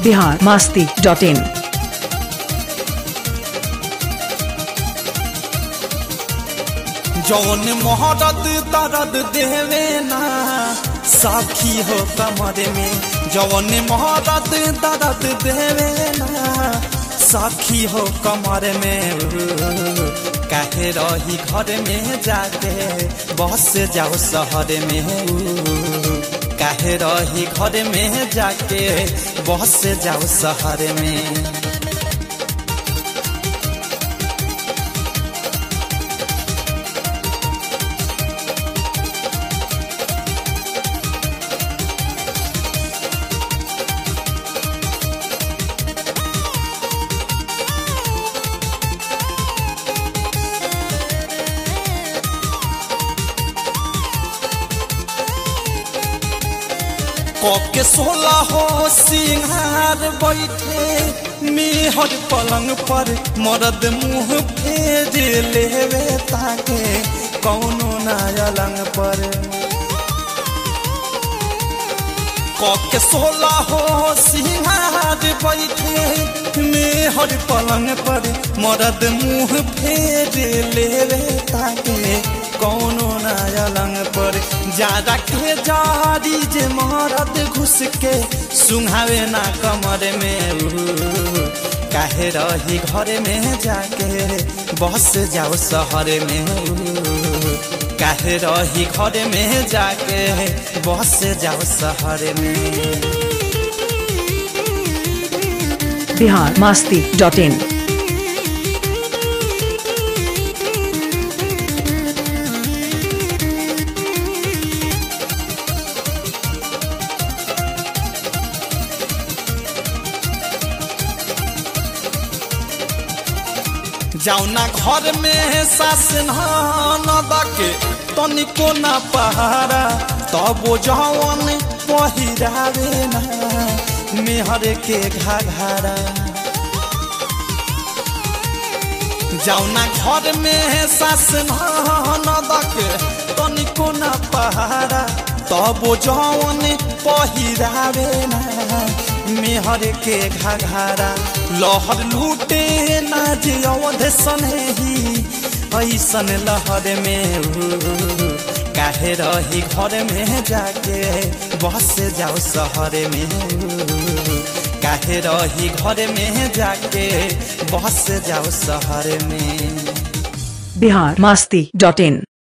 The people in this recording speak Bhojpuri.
बिहार मास्ती डॉट इन जौन मोहरत दर्द देवे ना साखी हो कमर में जौन मोहरत दर्द देवे ना साखी हो कमर में काहे रही घर में जाके बस जाओ शहर में काहे रही घर में जाके बस जाओ शहर में के सोला हो सिंहार बैठे मेहर पलंग पर मरद मुंह फेर लेवे ताके कौनो नायलंग पर के सोला हो सिंहार बैठे मेहर पलंग पर मरद मुंह फेर लेवे ताके कौनो नायलंग पर ज्यादा के जारी जे मरद घुस के सुंघावे ना कमर में काहे रही घर में जाके बस जाओ शहर में काहे रही घर में जाके बस जाओ शहर में बिहार मास्ती डॉट इन जाउना घर में सास न दके तनिको न पहारा तब जवन पहिरावे ना मेहर के घाघरा जाउना घर में सास न दके तनिको न पहारा तब जवन पहिरावे ना मेहर के घाघरा लहर लूटे ना जे अवध सनही ऐसन लहर में काहे रही घर में जाके बस जाओ शहर में काहे रही घर में जाके बस जाओ शहर में बिहार मास्ती डॉट इन